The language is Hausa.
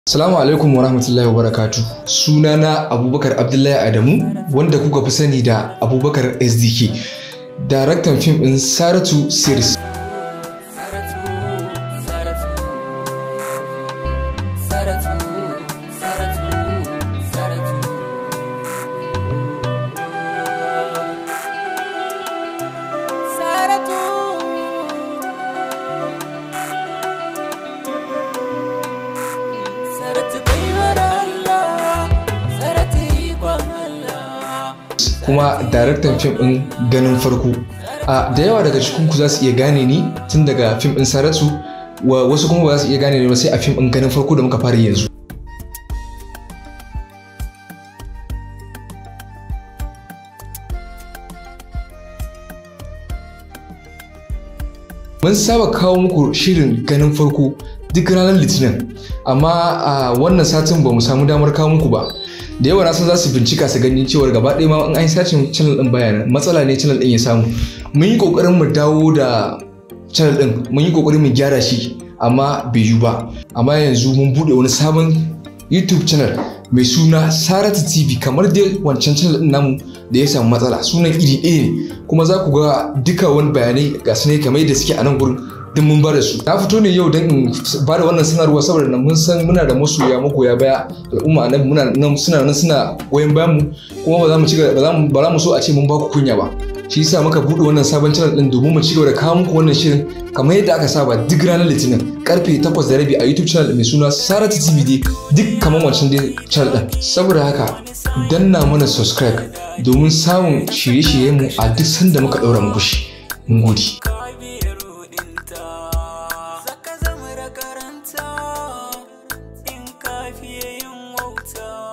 Salamu alaikum wa rahmatullahi wa barakatu. Sunana Abubakar Abdullahi Adamu wanda kuka fi sani da Abubakar SDK. Daraktan fim ɗin Saratu Series. kuma daraktan fim ɗin ganin farko a da yawa daga cikin ku za su iya gane ni tun daga fim ɗin saratu wa wasu kuma ba za su iya gane ni ba sai a fim ɗin ganin farko da muka fara yanzu mun saba kawo muku shirin ganin farko duk ranar litinin amma a wannan satin ba mu samu damar kawo muku ba da yawa na san za su bincika su gani cewar gaba ɗaya ma in an sacin channel ɗin bayanan matsala ne channel ɗin ya samu mun yi ƙoƙarin mu dawo da channel ɗin mun yi ƙoƙarin mu gyara shi amma bai yiwu ba amma yanzu mun buɗe wani sabon youtube channel mai suna saratu tv kamar dai wancan channel ɗin namu da ya samu matsala sunan iri ɗaya ne kuma za ku ga duka wani bayanai ga su ne kamar yadda suke a nan gurin duk mun bada su na fito ne yau don in ba da wannan sanarwa saboda nan mun san muna da masoya magoya baya al'umma nan muna nan suna nan suna goyon bayan mu kuma ba za mu ci ba za mu ba za mu so a ce mun ba ku kunya ba shi yasa muka bude wannan sabon channel din domin mu ci gaba da kawo muku wannan shirin kamar yadda aka saba duk ranar litinin karfe 8 da rabi a youtube channel mai suna saratu tv dai duk kamar wancan dai channel din saboda haka danna mana subscribe domin samun shirye-shiryen mu a duk sanda muka daura muku shi mun gode Zaka zama da karanta in ka fiye yin wauta.